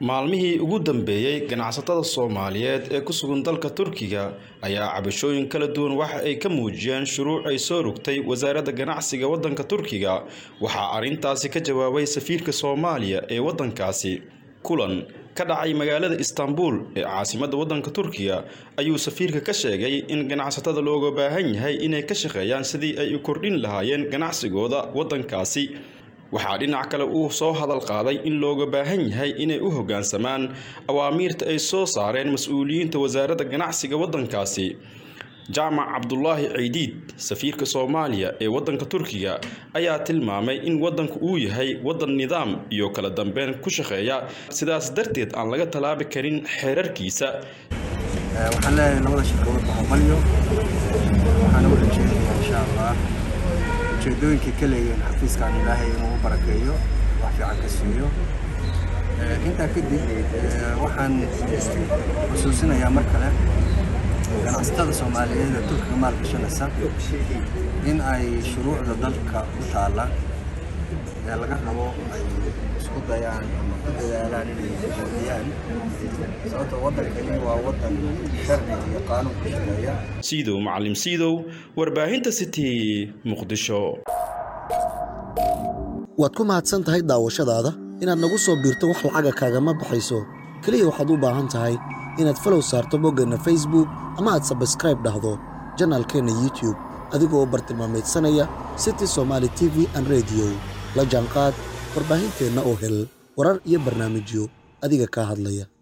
maalmihii ugu dambeeyey ganacsatada soomaaliyeed ee ku sugan dalka turkiga ayaa cabashooyin kala duwan waxa ay ka muujiyeen shuruuc ay soo rogtay wasaaradda ganacsiga waddanka turkiga waxaa arrintaasi ka jawaabay safiirka soomaaliya ee waddankaasi kulan ka dhacay magaalada istanbul ee caasimadda waddanka turkiga ayuu safiirka ka sheegay in ganacsatada looga baahan yahay inay ka shaqeeyaan sidii ay u kordhin lahaayeen ganacsigooda waddankaasi waxaa dhinac kale uu soo hadal qaaday in looga baahan yahay inay u hoggaansamaan awaamiirta ay soo saareen mas-uuliyiinta wasaaradda ganacsiga waddankaasi jaamac cabdulaahi ciidiid safiirka soomaaliya ee waddanka turkiga ayaa tilmaamay in waddanku uu yahay waddan nidaam iyo kala dambeyn ku shaqeeya sidaas darteed aan laga tallaabi karin xeerarkiisa waxaan leeyahay labada shirkadood boqomalyo waxaana u rajeedayaa insha allah ujeedooyinkay ka leeyihiin xafiiskan ilaahay inuu u barakeeyo wax fiican ka siiyo intaa kadib waxaan xusuusinayaa mar kale ganacsatada soomaaliyeed ee turkiga maalgashanaysa in ay shuruucda dalka u taalla ee laga rabo ay isku dayaan ama ku dadaalaan inay hordiyaan sababta waddankani waa waddan sharci iyo qaanuun ku shaqeeya siidow macalim siidow warbaahinta city muqdisho waad ku mahadsan tahay daawashadaada inaad nagu soo biirto wax lacaga kaagama baxayso keliya waxaad u baahan tahay inaad falow saarto boggeenna facebook ama aad sabskraib dhahdo janaalkeenna youtube adigoo bartilmaamaydsanaya city somaali t v an rediyo la jaanqaad warbaahinteenna oo hel warar iyo barnaamijyo adiga kaa hadlaya